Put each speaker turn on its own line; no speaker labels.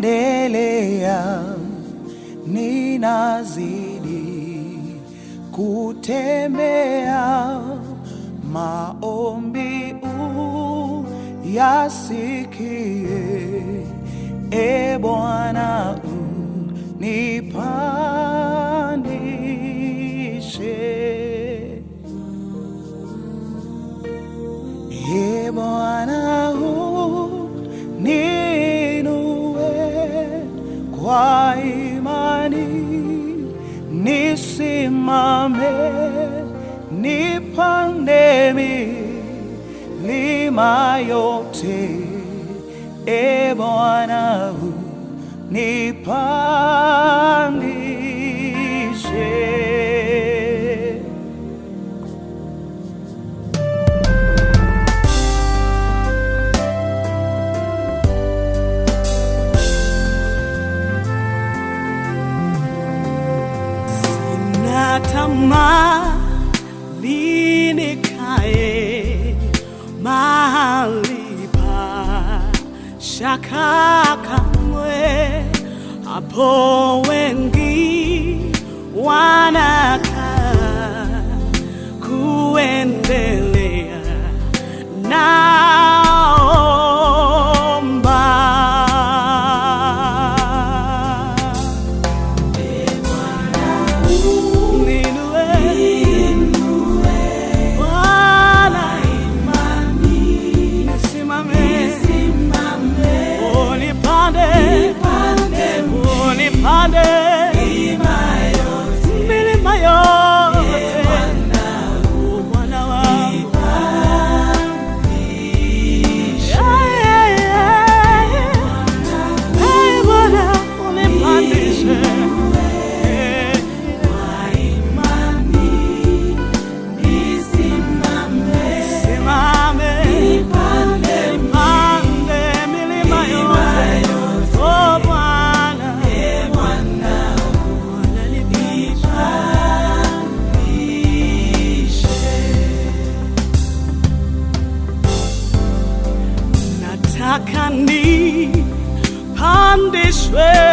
naendelea, ninazidi kutembea, maombi uyasikie, e Bwana unipandishe. E Bwana uniinue kwa imani, nisimame, nipande milima yote. E Bwana unipandishe.
Sina tamaa nikae mahali pa shaka kamwe, hapo wengi wanakaa kuendelea naomba Ninue, Bwana, nisimame, unipande, unipande milima yote, Bwana wangu. Yeah, yeah, yeah. Hey, Bwana, unipandishe. Yeah. Simame, nipande milima yote. Oh, Bwana. Bwana nipandishe. Nataka nipandishwe